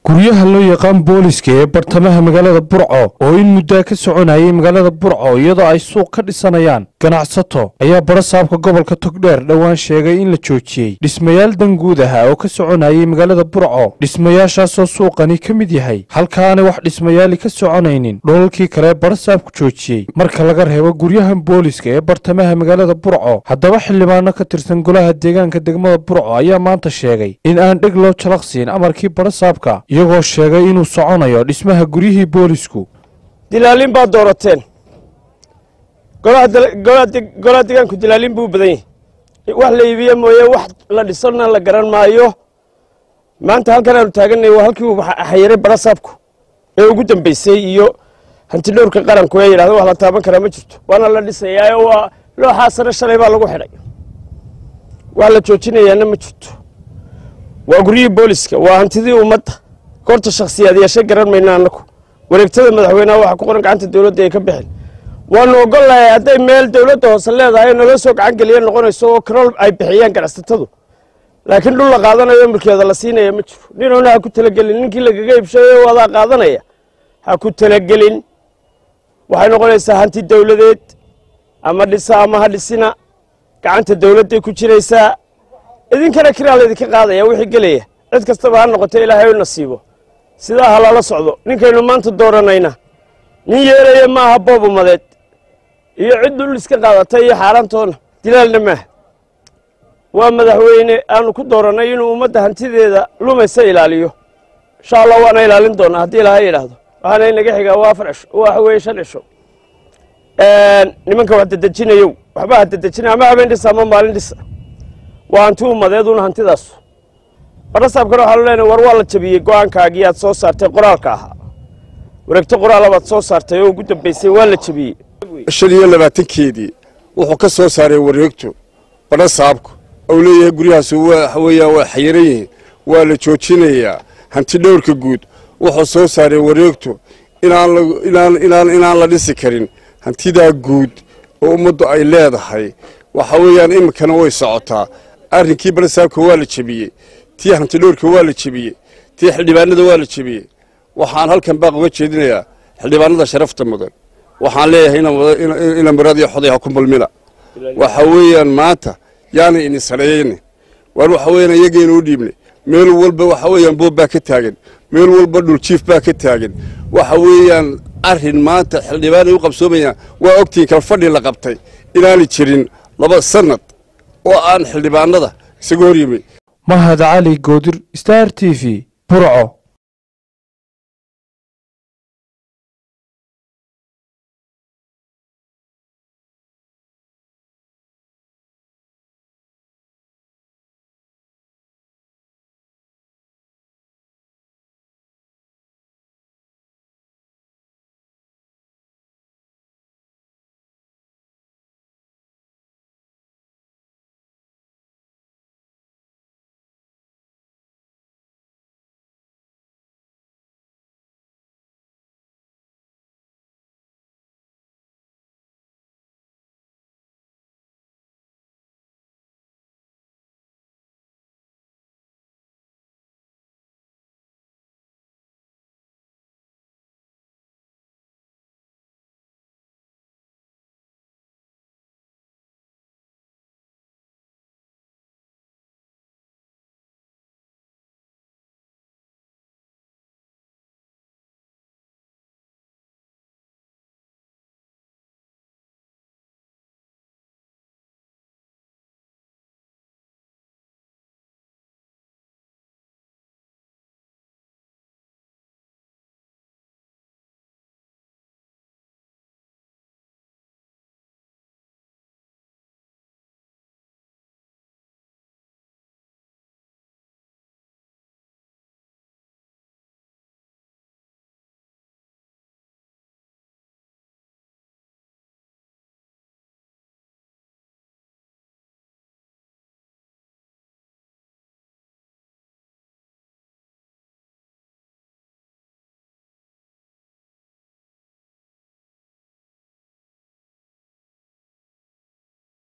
guryaha loo yaqaan booliska ee bartamaha magaalada burco oo in muddaa ka soconayay magaalada burco iyadoo ay suuq ka dhisanayaan ganacsato ayaa barasaabka gobolka togdheer dhowaan sheegay in la joojiyey dhismayaal danguud ah oo ka soconayay magaalada burco dhismayaashaasoo suuqani ka mid yahay halkaanay wax dhismayaali ka soconaynin dholalkii kale barasaabku joojiyey marka laga reebo guryahan booliska ee bartamaha magaalada burco haddaba xildhibaano ka tirsan golaha deegaanka degmada burco ayaa maanta sheegay in aan dheg loo jalaqsiin amarkii barasaabka iyagoo sheegay inuu soconayo dhismaha guryihii boolisku dilaalin baad doorateen golaha degaanku dilaalin buu badan yahay wax la iibiye mooye wax la dhisana la garan maayo maanta halkan aanu taaganay waa halkii uu xayiray barasaabku ee ugu dambeysay iyo hantidhowrka qaranku ee yidhahda wax la taaban karaa ma jirto waana la dhisayaayo waa looxaa sare shalay baa lagu xidhay wax la joojinayaana ma jirto waa guryihii booliska waa hantidii ummadda goorta shakhsiyaad yeeshay garan mayna annaku wareegtada madaxweyneha waxa ku qoran gacanta dowladda ay ka bixin waanu ogollahay hadday meel dowladda hoose leedahay naloo soo gacan geliya noqonayso oo karool ay bixiyaan ganacsatadu laakiin dhul la qaadanayo milkeeda la siinaya ma jiro ninuna ha ku talagelin ninkii lagaga ibshayo wadaa qaadanaya ha ku talagelin waxay noqonaysaa hanti dowladeed ama dhisa ama ha dhisina gacanta dowladday ku jiraysaa idinkana kiraa laydinka qaadaya wixii gelaya cid kastaba ha noqoto ilaahay u nasiibo sidaa ha lala socdo ninkaynu maanta dooranayna nin yeelaya maaha boob umadeed iyo cid dhul iska qaadatay iyo xaaraantoona dilaalna maaha waa madaxweyne aanu ku doorannay inuu ummadda hantideeda lumaysa ilaaliyo insha allah waana ilaalin doonaa haddii ilaahay yidhaahdo waxaana inaga xigaa waa afar cisho waxa weeye shan cisho nimanka wax dedejinayow waxba ha dedejina ama habeen dhisa ama maalin dhisa waa hanti ummadeeduna hantidaasu barasaabkana waxaanu leenahay war waa la jabiyey go-aankaagii aad soo saartay qoraalka ahaa wareegto qoraala baad soo saartay oo ugu dambeysay waa la jabiyey shan iyo labaatankeedii wuxuu ka soo saaray wareegto barasaabku ou leeyahay guryahaas waxa weeyaan waa xayiran yihiin waa la joojinayaa hanti dhowrka guud wuxuu soo saaray wareegto inaan la dhisi karin hantidaa guud oo ummaddu ay leedahay waxa weeyaan iminkana way socotaa arrinkii barasaabka waa la jebiyey tii hantidhowrka waa la jebiyey tii xildhibaanada waa la jebiyey waxaan halkan baaq uga jeedinayaa xildhibaanada sharafta mudan waxaan leeyahay ina muraad iyo xoday ha ku mulmina waxa weeyaan maanta yaanay ini sareeyeyne waar waxa weeyaan iyagaynu u dhiibnay meel walba waxa weeyaan boob baa ka taagan meel walba dhuljiif baa ka taagan waxa weeyaan arrin maanta xildhibaanay u qabsoomayaan waa ogtiin kal fadhi la qabtay inaanay jirin laba sannad oo aan xildhibaanada isaga hor yimi mahad cali goodir star t v burco